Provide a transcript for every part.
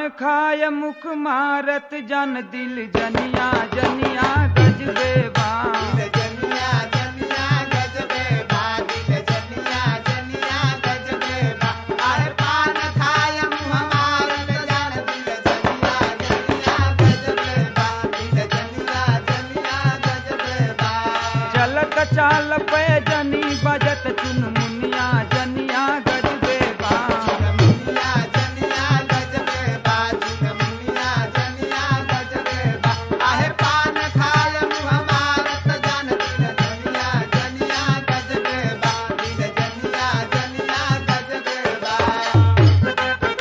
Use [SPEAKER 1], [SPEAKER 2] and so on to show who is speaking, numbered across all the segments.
[SPEAKER 1] खाय मुख मारत जन दिल जनिया जनिया गजबे बा
[SPEAKER 2] दिल जनिया जनिया गजबे बा दिल जनिया जनिया गजबे बा अरे पान खाय मुँह मारत जान दिल जनिया जनिया गजबे बा दिल जनिया जनिया गजबे बा
[SPEAKER 1] चलत चाल पे जनी बजत चुनमुनिया जनिया गजबे बा
[SPEAKER 2] मुनिया जनिया गजबे बा मुनिया जनिया गजबे बा आहे पान खाय मुँह मारत जान दिल जनिया जनिया गजबे बा दिल जनिया जनिया गजबे बा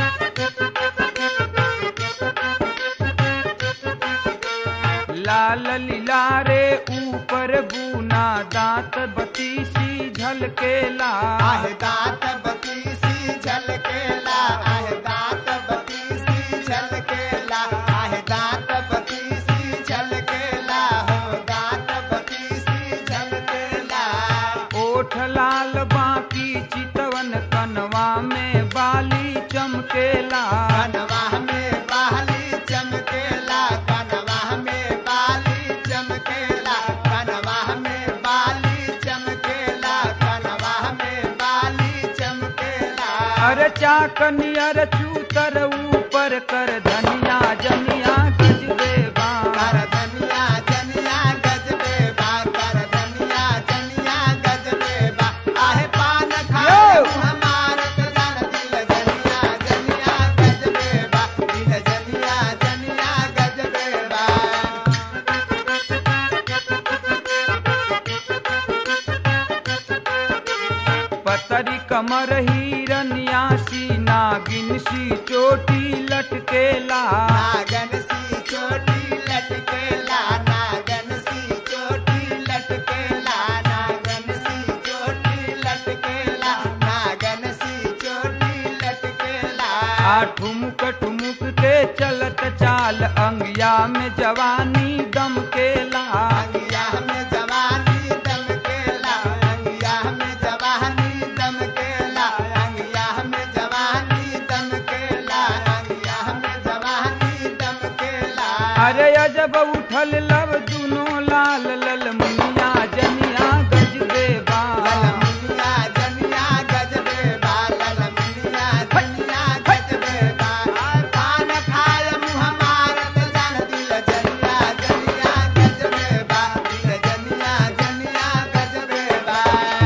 [SPEAKER 1] लाल लीलारे ऊपर बूना दांत बतीसी झलकेला
[SPEAKER 2] आहे दांत बतीसी झलकेला आहे दांत बतीसी झलकेला आहे दांत बतीसी झलकेला हो दांत बतीसी झलकेला
[SPEAKER 1] ओठ लाल बाकी चितवन कनवा में बाली चमकेला
[SPEAKER 2] कनवा में बाली चमकेला कनवा में बाली चमकेला कनवा में बाली चमकेला कनवा में बाली चमकेला
[SPEAKER 1] अरे चाकनियर चूतर ऊपर कर धनिया जनिया गजबे बा
[SPEAKER 2] कर धनिया जनिया गजबे बा कर धनिया जनिया गजबे बा आहे पान खाए
[SPEAKER 1] यो!
[SPEAKER 2] मुँह मारत जान दिल जनिया जनिया गजबे बा दिल जनिया जनिया गजबे बा
[SPEAKER 1] पतरी कमर हिरनिया सी नागिन सी चोटी लटकेला
[SPEAKER 2] नागन सी चोटी लटकेला नागन सी चोटी लटकेला नागन सी चोटी लटकेला नागन सी चोटी लटकेला
[SPEAKER 1] आ ठुमुक ठुमुक के चलत चाल अंगिया में जवानी दमकेला
[SPEAKER 2] अंगिया में जवानी दमकेला अंगिया में जवानी दमकेला अंगिया में जवानी दमकेला अंगिया में जवानी दमकेला
[SPEAKER 1] अरे अजब उठल लब दुनो लाल लल मुनिया जनिया गजबे बा
[SPEAKER 2] ललमुनिया जनिया गजबे बा ललमुनिया जनिया गजबे बा पान खाय मुँह मारत जान दिल जनिया जनिया गजबे बा दिल जनिया जनिया गजबे बा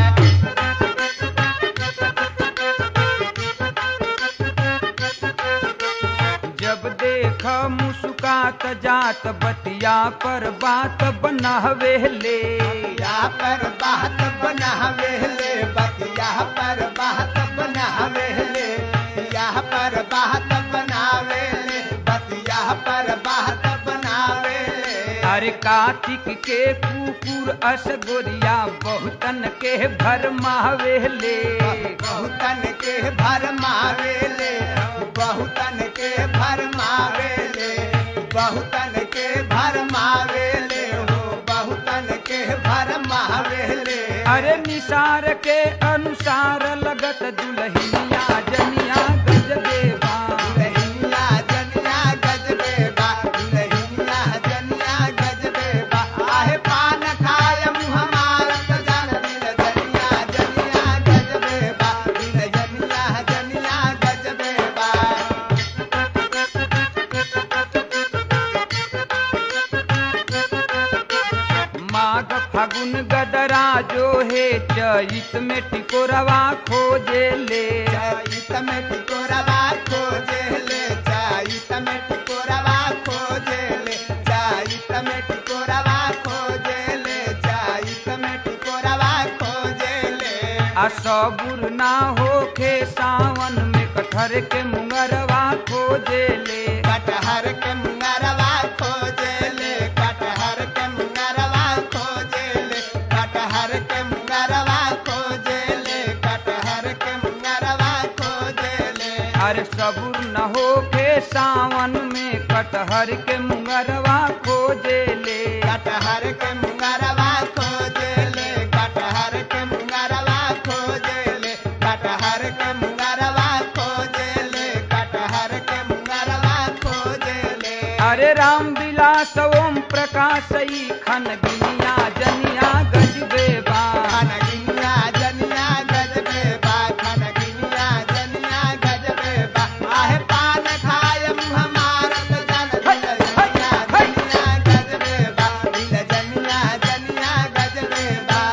[SPEAKER 1] जब देख मुस्कात जात बतिया पर बात बनहवेले
[SPEAKER 2] या पर बात बनावेले बतिया पर बात बनावेले या पर बात बनावेले बतिया पर बात बनावेले
[SPEAKER 1] अरे कार्तिक के कुकुर अस गोरिया बहुतन के भर मावेले
[SPEAKER 2] बहुतन के भर मावेले बहुतन के भर मावेले बहुतन के भर मावेले हो बहुतन के भर मावेले
[SPEAKER 1] अरे निसार के अनुसार लगत दुल्हनिया जनिया गजबे बा
[SPEAKER 2] दुल्हनिया जनिया गजबे बा दुल्हनिया जनिया गजबे बा आहे पान खाय मुँह मारत जान दिल जनिया जनिया गजबे बा दिल जनिया जनिया गजबे बा
[SPEAKER 1] माघ फागुन गदरा जो है चैत में टिकोरवा खोजे ले
[SPEAKER 2] चाइत में टिकोरवा खोजे ले चाइत में टिकोरवा खोजे ले चाइत में टिकोरवा खोजे ले चाइत में टिकोरवा खोजे ले
[SPEAKER 1] आ सबुर ना होखे सावन में कटहर के मुंगरवा खोजे ले
[SPEAKER 2] कटहर के मुंगरवा खोजे ले कटहर के मुंगरवा खोजे ले कटहर के मुंगरवा खोजे ले कटहर के मुंगरवा खोजे ले
[SPEAKER 1] अरे सबुर न होखे सावन में कटहर के मुंगरवा खोजे ले
[SPEAKER 2] कटहर के मुंगरवा खोजे ले कटहर के मुंगरवा खोजे ले कटहर के मुंगरवा खोजे ले कटहर के मुंगरवा
[SPEAKER 1] खन गिनिया जनिया गजबे बा
[SPEAKER 2] खनगिनिया जनिया गजबे बा खनगिनिया जनिया गजबे बा आहे पान खाय मुँह मारत जन दिल जनिया जनिया गजबे बा दिल जनिया जनिया गजबे बा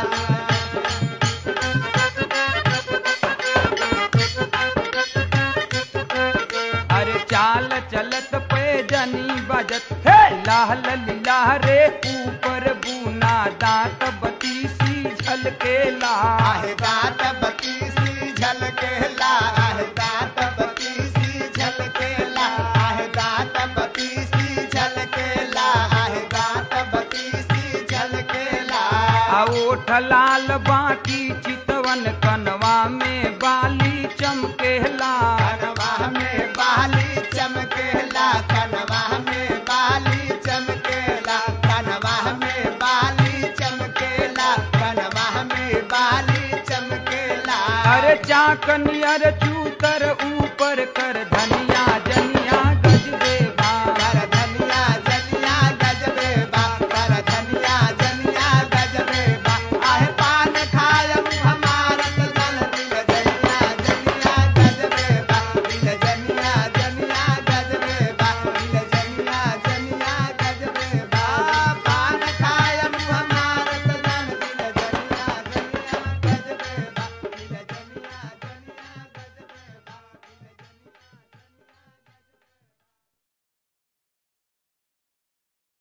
[SPEAKER 1] अरे चाल चलत पे जनी बजत हे लाह लीला रे ऊपर बूना दांत बतीसी झलकेला
[SPEAKER 2] आहे दात बतीसी झलकेला आहे दात बतीसी झलकेला आहे दात बतीसी झलकेला आहे दात बतीसी झलकेला
[SPEAKER 1] आ ओठ लाल बाटी चितवन कनवा में बाली चमकेला
[SPEAKER 2] कनवा में बाली चमकेला कनवा में बाली चमकेला कनवा में बाली चमकेला कनवा में बाली चमकेला
[SPEAKER 1] अरे चाकनियर चूतर ऊपर कर धनिया जनिया